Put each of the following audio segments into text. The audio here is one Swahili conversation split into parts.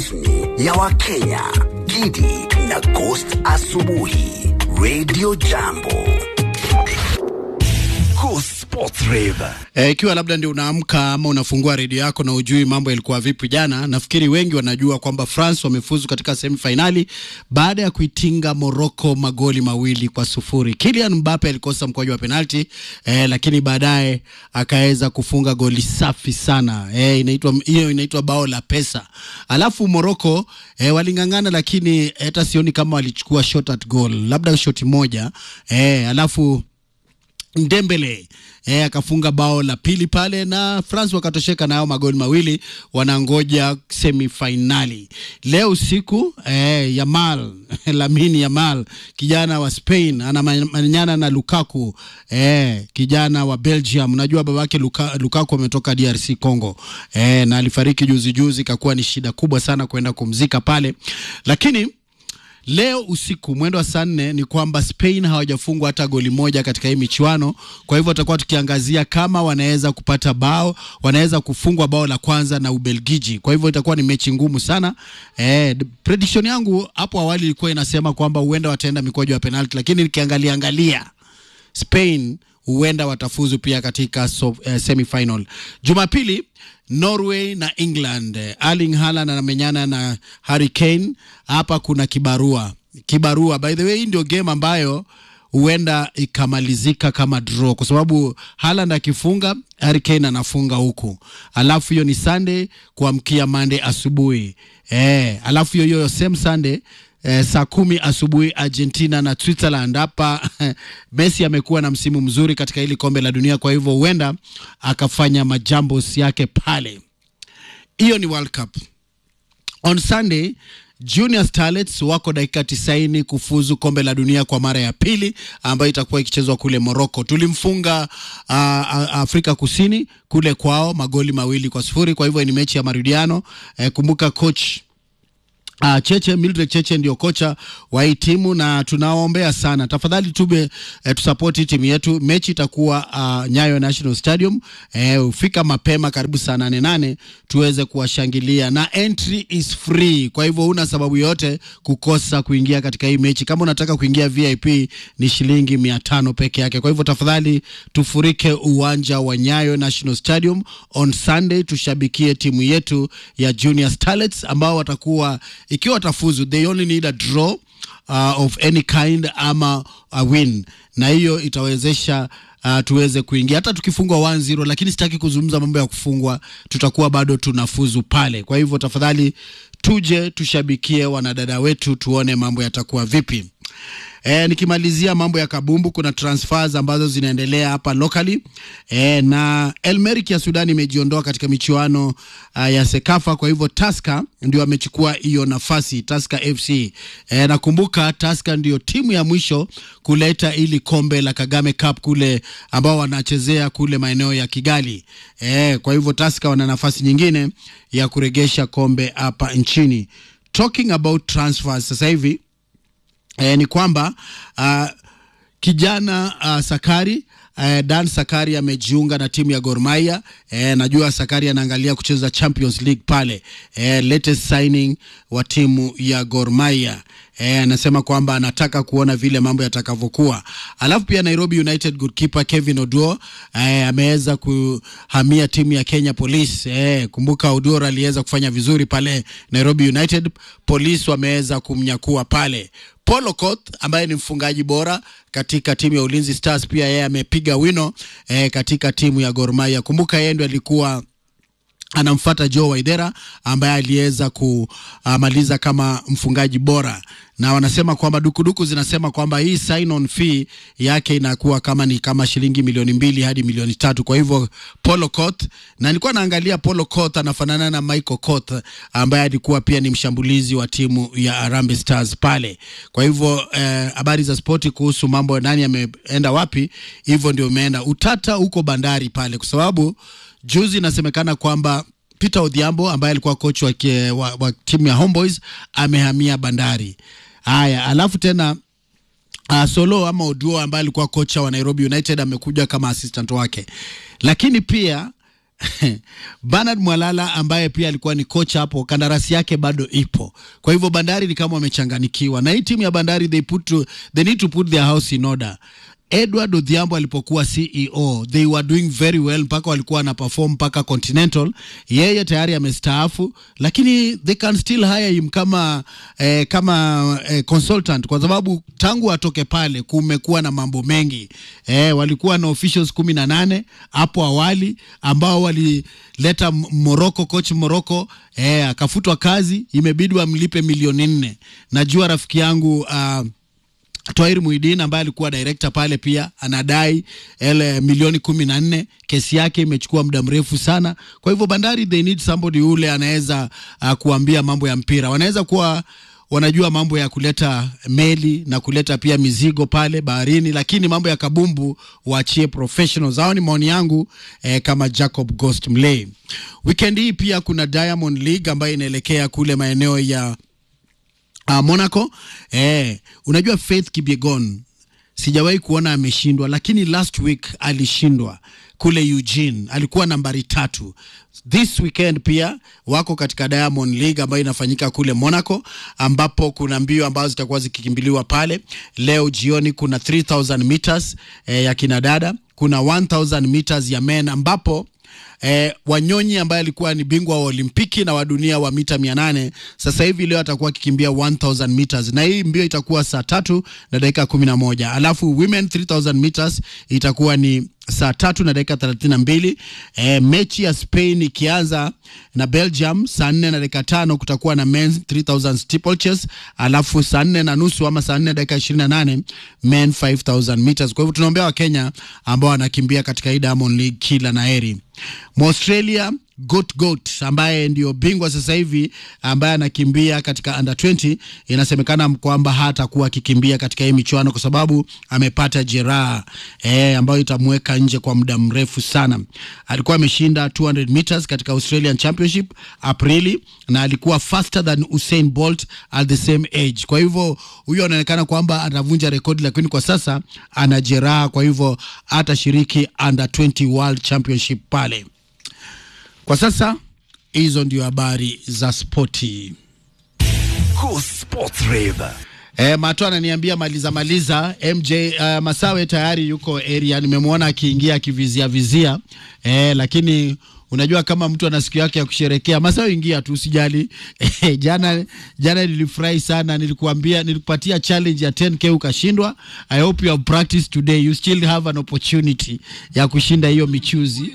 rasmi ya Wakenya, Gidi na Ghost Asubuhi, Radio Jambo. Go Sports Rave. Eh, ikiwa labda ndio unaamka ama unafungua redio yako na ujui mambo yalikuwa vipi jana, nafikiri wengi wanajua kwamba France wamefuzu katika semifinali baada ya kuitinga Morocco magoli mawili kwa sufuri. Kylian Mbappe alikosa mkwaju wa penalti eh, lakini baadaye akaweza kufunga goli safi sana eh, inaitwa hiyo inaitwa bao la pesa. Alafu Morocco eh, waling'ang'ana, lakini hata sioni kama walichukua shot at goal, labda shoti moja eh, alafu Ndembele eh, akafunga bao la pili pale na France wakatosheka nayo magoli mawili, wanangoja semifinali leo usiku. Eh, Yamal Lamine Yamal kijana wa Spain anamanyana na Lukaku eh, kijana wa Belgium. Najua babake Luka, Lukaku ametoka DRC Congo eh, na alifariki juzi juzi, ikakuwa ni shida kubwa sana kwenda kumzika pale, lakini Leo usiku mwendo wa saa nne ni kwamba Spain hawajafungwa hata goli moja katika hii michuano. Kwa hivyo tutakuwa tukiangazia kama wanaweza kupata bao, wanaweza kufungwa bao la kwanza na Ubelgiji. Kwa hivyo itakuwa ni mechi ngumu sana. Eh, prediction yangu hapo awali ilikuwa inasema kwamba huenda wataenda mikwaju ya penalti, lakini nikiangalia angalia Spain huenda watafuzu pia katika so, eh, semifinal. Jumapili Norway na England. Erling Haaland anamenyana na Harry Kane. Hapa kuna kibarua kibarua. By the way, hii ndio game ambayo huenda ikamalizika kama draw, kwa sababu Haaland akifunga Harry Kane anafunga huku, alafu hiyo ni Sunday kuamkia Monday asubuhi eh, alafu hiyo hiyo same Sunday Eh, saa kumi asubuhi Argentina na Switzerland. Hapa Messi amekuwa na msimu mzuri katika hili kombe la dunia, kwa hivyo huenda akafanya majambos yake pale. Hiyo ni World Cup. On Sunday Junior Starlets wako dakika tisaini kufuzu kombe la dunia kwa mara ya pili ambayo itakuwa ikichezwa kule Morocco. Tulimfunga uh, Afrika Kusini kule kwao magoli mawili kwa sufuri, kwa hivyo ni mechi ya marudiano. Eh, kumbuka coach Uh, Cheche Mildred Cheche ndio kocha wa hii timu na tunawaombea sana. Tafadhali tube eh, tusapoti timu yetu. Mechi itakuwa uh, Nyayo National Stadium. Eh, ufika mapema karibu saa nane nane tuweze kuwashangilia na entry is free. Kwa hivyo una sababu yote kukosa kuingia katika hii mechi. Kama unataka kuingia VIP ni shilingi mia tano peke yake. Kwa hivyo tafadhali tufurike uwanja wa Nyayo National Stadium on Sunday, tushabikie timu yetu ya Junior Starlets ambao watakuwa ikiwa watafuzu they only need a draw uh, of any kind ama a win, na hiyo itawezesha uh, tuweze kuingia hata tukifungwa 1-0, lakini sitaki kuzungumza mambo ya kufungwa, tutakuwa bado tunafuzu pale. Kwa hivyo tafadhali tuje tushabikie wanadada wetu, tuone mambo yatakuwa vipi. E, nikimalizia mambo ya kabumbu, kuna transfers ambazo zinaendelea hapa locally e, na El Merreikh ya Sudan imejiondoa katika michuano uh, ya Sekafa. Kwa hivyo Tusker ndio amechukua hiyo nafasi, Tusker FC. E, nakumbuka Tusker ndio timu ya mwisho kuleta ili kombe la Kagame Cup kule ambao wanachezea kule maeneo ya Kigali. E, kwa hivyo Tusker wana nafasi nyingine ya kuregesha kombe hapa nchini. Talking about transfers sasa hivi E, ni kwamba uh, kijana uh, Sakari uh, Dan Sakari amejiunga na timu ya Gor Mahia. E, najua Sakari anaangalia kucheza Champions League pale. E, latest signing wa timu ya Gor Mahia. E, anasema kwamba anataka kuona vile mambo yatakavyokuwa. Alafu pia Nairobi United goalkeeper Kevin Oduor e, ameweza kuhamia timu ya Kenya Police. E, kumbuka Oduor aliweza kufanya vizuri pale Nairobi United. Police wameweza kumnyakua pale. Paul Okoth ambaye ni mfungaji bora katika timu ya Ulinzi Stars pia yeye amepiga wino e, katika timu ya Gor Mahia. Kumbuka yeye ndio alikuwa anamfuata Joe Waidera ambaye aliweza kumaliza kama mfungaji bora, na wanasema kwamba dukuduku zinasema kwamba hii sign on fee yake inakuwa kama ni kama shilingi milioni mbili hadi milioni tatu. Kwa hivyo Paul Okoth, na nilikuwa naangalia Paul Okoth anafanana na Michael Okoth ambaye alikuwa pia ni mshambulizi wa timu ya Harambee Stars pale. Kwa hivyo habari eh, za spoti kuhusu mambo nani ameenda wapi, hivyo ndio umeenda utata huko bandari pale, kwa sababu juzi inasemekana kwamba Peter Odhiambo ambaye alikuwa coach wa, wa, wa timu ya Homeboys amehamia Bandari. Haya, alafu tena uh, Solo ama Oduo ambaye alikuwa kocha wa Nairobi United amekuja kama assistant wake, lakini pia Bernard Mwalala ambaye pia alikuwa ni kocha hapo, kandarasi yake bado ipo. Kwa hivyo Bandari ni kama wamechanganikiwa na hii timu ya Bandari, they put to, they need to put their house in order. Edward Odhiambo alipokuwa CEO they were doing very well, mpaka walikuwa wana perform mpaka Continental. Yeye tayari amestaafu, lakini they can still hire him kama eh, kama eh, consultant, kwa sababu tangu atoke pale kumekuwa na mambo mengi eh, walikuwa na officials kumi na nane hapo awali ambao walileta Morocco, coach Morocco eh, akafutwa kazi, imebidi wamlipe milioni nne. Najua rafiki yangu uh, Twair Muidin ambaye alikuwa director pale pia anadai ele milioni kumi na nne. Kesi yake imechukua muda mrefu sana. Kwa hivyo Bandari they need somebody yule anaweza uh, kuambia mambo ya mpira. Wanaweza kuwa wanajua mambo ya kuleta meli na kuleta pia mizigo pale baharini, lakini mambo ya kabumbu waachie professionals. Hao ni maoni yangu eh, kama Jacob Ghost Mlay. Weekend hii pia kuna Diamond League ambayo inaelekea kule maeneo ya uh, Monaco. Eh, unajua Faith Kipyegon sijawahi kuona ameshindwa, lakini last week alishindwa kule Eugene, alikuwa nambari tatu. This weekend pia wako katika Diamond League ambayo inafanyika kule Monaco, ambapo kuna mbio ambazo zitakuwa zikikimbiliwa pale. Leo jioni kuna 3000 meters eh, ya kinadada, kuna 1000 meters ya men ambapo Eh, Wanyonyi ambaye alikuwa ni bingwa wa Olimpiki na wa dunia wa mita mia nane sasa hivi leo atakuwa akikimbia 1000 meters na hii mbio itakuwa saa tatu na dakika kumi na moja alafu women 3000 meters itakuwa ni saa tatu na dakika thelathini na mbili. E, mechi ya Spain ikianza na Belgium saa nne na dakika tano kutakuwa na men 3000 steeplechase, alafu saa nne na nusu ama saa nne dakika ishirini na nane men 5000 meters. Kwa hivyo tunaombea Wakenya ambao wanakimbia katika hii Diamond League kila na heri. Mwaustralia Goat Goat ambaye ndio bingwa sasa hivi ambaye anakimbia katika under 20, inasemekana kwamba hatakuwa akikimbia katika hii michuano kwa sababu amepata jeraha eh, ambayo itamweka nje kwa muda mrefu sana. Alikuwa ameshinda 200 meters katika Australian Championship Aprili na alikuwa faster than Usain Bolt at the same age. Kwa hivyo huyo anaonekana kwamba atavunja rekodi, lakini kwa sasa ana jeraha, kwa hivyo atashiriki under 20 World Championship pale. Kwa sasa hizo ndio habari za spoti. Go Sports Rave. E, Mato ananiambia maliza maliza. MJ uh, Masawe tayari yuko area, nimemwona akiingia akivizia vizia e, lakini unajua kama mtu ana siku yake ya kusherekea, Masawe ingia tu usijali. E, jana jana nilifurahi sana, nilikuambia nilikupatia challenge ya 10k ukashindwa. I hope you have practiced today, you still have an opportunity ya kushinda hiyo michuzi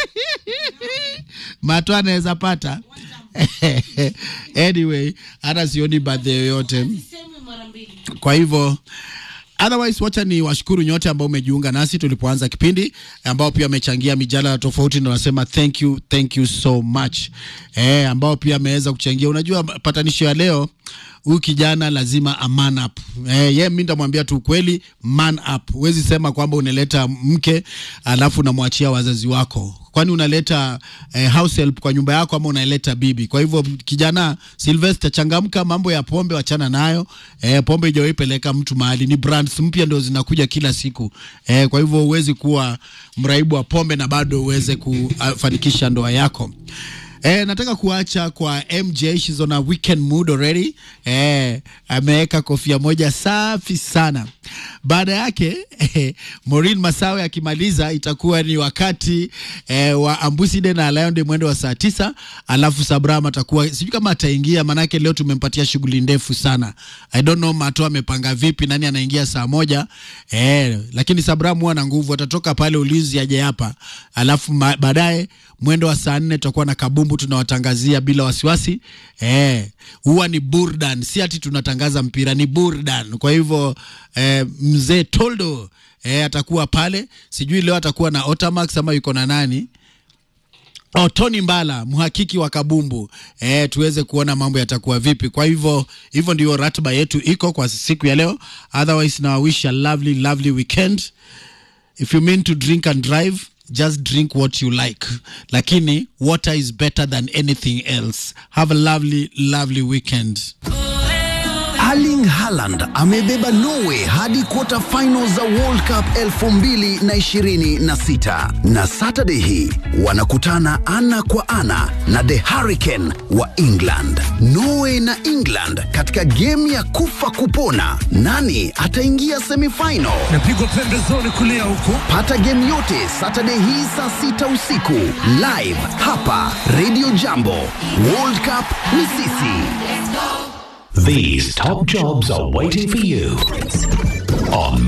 Mato anaweza pata anyway, hata sioni birthday yoyote kwa hivyo otherwise wacha ni washukuru nyote ambao umejiunga nasi tulipoanza kipindi ambao pia wamechangia mijadala tofauti na wanasema thank you thank you so much eh, ambao pia ameweza kuchangia unajua patanisho ya leo huyu kijana lazima a man up eh, ye mi ndamwambia tu ukweli man up huwezi sema kwamba unaleta mke alafu unamwachia wazazi wako kwani unaleta eh, house help kwa nyumba yako ama unaleta bibi kwa hivyo kijana Sylvester changamka mambo ya pombe wachana nayo eh, pombe ijawahi peleka mtu mahali ni brands mpya ndio zinakuja kila siku eh, kwa hivyo huwezi kuwa mraibu wa pombe na bado uweze kufanikisha ndoa yako Eh, nataka kuacha kwa MJ she's on a weekend mood already. Eh, ameweka kofia moja safi sana. Baada yake eh, Maureen Masawe akimaliza itakuwa ni wakati eh, wa Ambuside na Lion mwendo wa saa tisa, alafu Sabram atakuwa sijui kama ataingia, manake leo tumempatia shughuli ndefu sana. I don't know Mato amepanga vipi, nani anaingia saa moja eh, lakini Sabram huwa na nguvu, atatoka pale ulinzi aje hapa, alafu baadaye mwendo wa saa nne tutakuwa na kabumbu tunawatangazia bila wasiwasi eh, huwa ni burdan, si ati tunatangaza mpira, ni burdan. Kwa hivyo eh, mzee Toldo eh, atakuwa pale, sijui leo atakuwa na Otamax ama yuko na nani Oh, Tony Mbala mhakiki wa kabumbu eh, tuweze kuona mambo yatakuwa vipi. Kwa hivyo hivyo ndio ratiba yetu iko kwa siku ya leo. Otherwise na wish a lovely lovely weekend. If you mean to drink and drive just drink what you like, lakini water is better than anything else. Have a lovely lovely weekend. Erling Haaland amebeba Norway hadi quarter final za World Cup 2026 na Saturday hii wanakutana ana kwa ana na The Hurricane wa England. Norway na England katika game ya kufa kupona, nani ataingia semifinal? napigwa pembezoni kulia huko Pata game yote Saturday hii saa sita usiku live hapa Radio Jambo. World Cup ni sisi. These top jobs are waiting for you on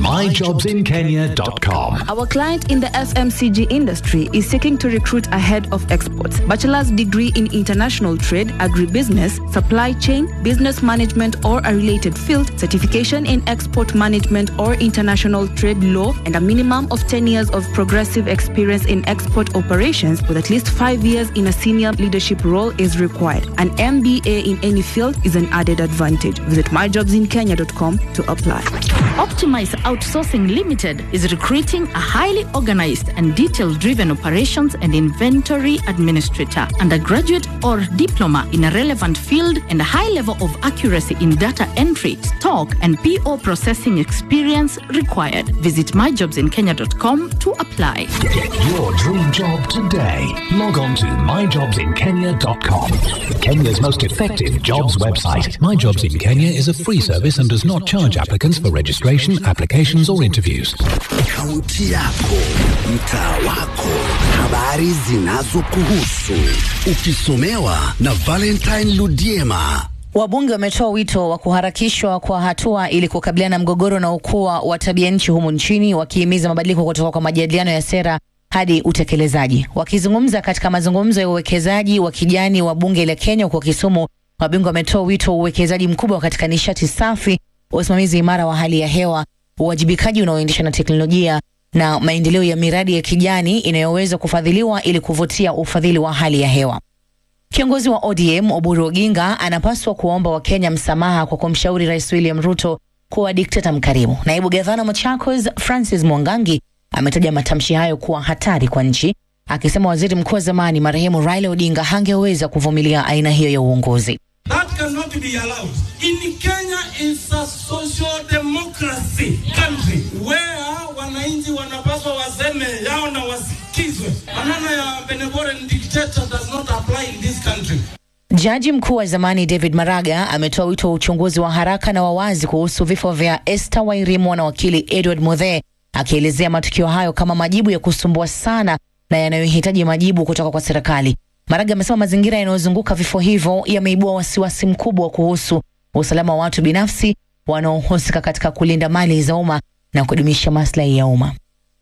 myjobsinkenya.com. Our client in the FMCG industry is seeking to recruit a head of exports, bachelor's degree in international trade, agribusiness, supply chain, business management or a related field, certification in export management or international trade law, and a minimum of 10 years of progressive experience in export operations with at least 5 years in a senior leadership role is required. An MBA in any field is an added advantage. Visit myjobsinkenya.com to apply. Optimize Outsourcing Limited is recruiting a highly organized and detail driven operations and inventory administrator, undergraduate or diploma in a relevant field, and a high level of accuracy in data entry, stock, and PO processing experience required. Visit myjobsinkenya.com to apply. Get your dream job today. Log on to myjobsinkenya.com. Kenya's most effective jobs website. My Jobs in Kenya is a free service and does not charge applicants for registration, applications, or interviews. Kaunti yako, mtaa wako, habari zinazokuhusu, ukisomewa na Valentine Ludiema. Wabunge wametoa wito wa kuharakishwa kwa hatua ili kukabiliana na mgogoro na ukua wa tabia nchi humu nchini, wakihimiza mabadiliko kutoka kwa majadiliano ya sera hadi utekelezaji. Wakizungumza katika mazungumzo ya uwekezaji wa kijani wa bunge la Kenya huko Kisumu, wabunge wametoa wito wa uwekezaji mkubwa katika nishati safi, usimamizi imara wa hali ya hewa, uwajibikaji unaoendeshwa na teknolojia na maendeleo ya miradi ya kijani inayoweza kufadhiliwa ili kuvutia ufadhili wa hali ya hewa. Kiongozi wa ODM Oburu Oginga anapaswa kuwaomba Wakenya msamaha kwa kumshauri Rais William Ruto kuwa dikteta mkarimu. Naibu gavana Machakos Francis Mwangangi ametaja matamshi hayo kuwa hatari kwa nchi, akisema waziri mkuu wa zamani marehemu Raila Odinga hangeweza kuvumilia aina hiyo ya uongozi. That cannot be allowed. In Kenya is a social democracy country where wananchi wanapaswa waseme yao na wasikizwe. Maneno ya benevolent dictator does not apply in this country. Jaji mkuu wa zamani David Maraga ametoa wito wa uchunguzi wa haraka na wa wazi kuhusu vifo vya Esther Wairimu na wakili Edward Muthe, akielezea matukio hayo kama majibu ya kusumbua sana na yanayohitaji majibu kutoka kwa serikali. Maraga amesema mazingira yanayozunguka vifo hivyo yameibua wasiwasi mkubwa kuhusu usalama wa watu binafsi wanaohusika katika kulinda mali za umma na kudumisha maslahi ya umma.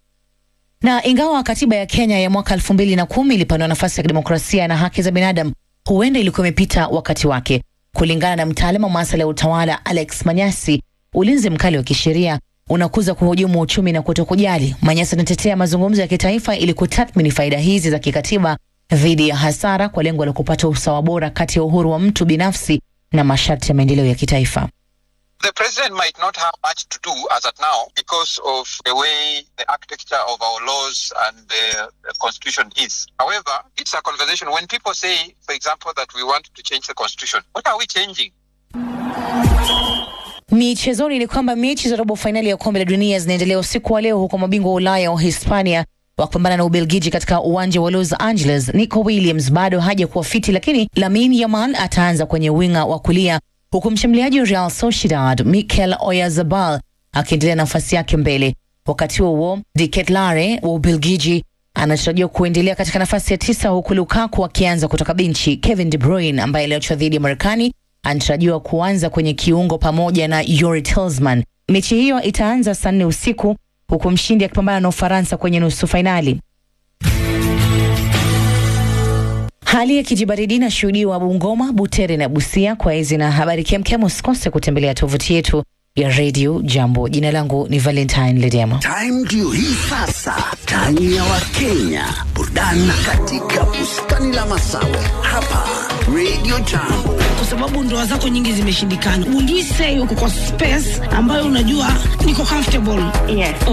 Na ingawa katiba ya Kenya ya mwaka elfu mbili na kumi ilipanua nafasi ya kidemokrasia na haki za binadamu, huenda ilikuwa imepita wakati wake. Kulingana na mtaalamu wa masuala ya utawala Alex Manyasi, ulinzi mkali wa kisheria unakuza kuhujumu uchumi na kutokujali. Manyasi anatetea mazungumzo ya kitaifa ili kutathmini faida hizi za kikatiba dhidi ya hasara kwa lengo la kupata usawa bora kati ya uhuru wa mtu binafsi na masharti ya maendeleo ya kitaifa. The president might not have much to do as at now because of the way the architecture of our laws and the, the constitution is. However, it's a conversation. When people say, for example, that we want to change the constitution, what are we changing? Michezoni ni kwamba mechi za robo fainali ya kombe la dunia zinaendelea usiku wa leo huko mabingwa wa Ulaya wa Hispania wakipambana na Ubelgiji katika uwanja wa Los Angeles. Nico Williams bado hajakuwa fiti, lakini Lamine Yamal ataanza kwenye winga wa kulia huku mshambuliaji wa Real Sociedad Mikel Oyarzabal akiendelea nafasi yake mbele. Wakati huo huo, De Ketelaere wa Ubelgiji anatarajiwa kuendelea katika nafasi ya tisa huku Lukaku akianza kutoka benchi. Kevin De Bruyne ambaye aliachwa dhidi ya Marekani anatarajiwa kuanza kwenye kiungo pamoja na Yuri Tillman. Mechi hiyo itaanza saa nne usiku huku mshindi akipambana na Ufaransa kwenye nusu fainali. Hali ya kijibaridi inashuhudiwa Bungoma, Butere na Busia. Kwa hizi na habari kemkem, usikose kutembelea tovuti yetu ya redio Jambo. Jina langu ni Valentine Ledema. Time ndio hii sasa, time ya Wakenya, burudani katika bustani la Masawe hapa Radio Jambo. kwa sababu ndoa zako nyingi zimeshindikana. Would we say uko kwa space ambayo unajua niko comfortable? Yes.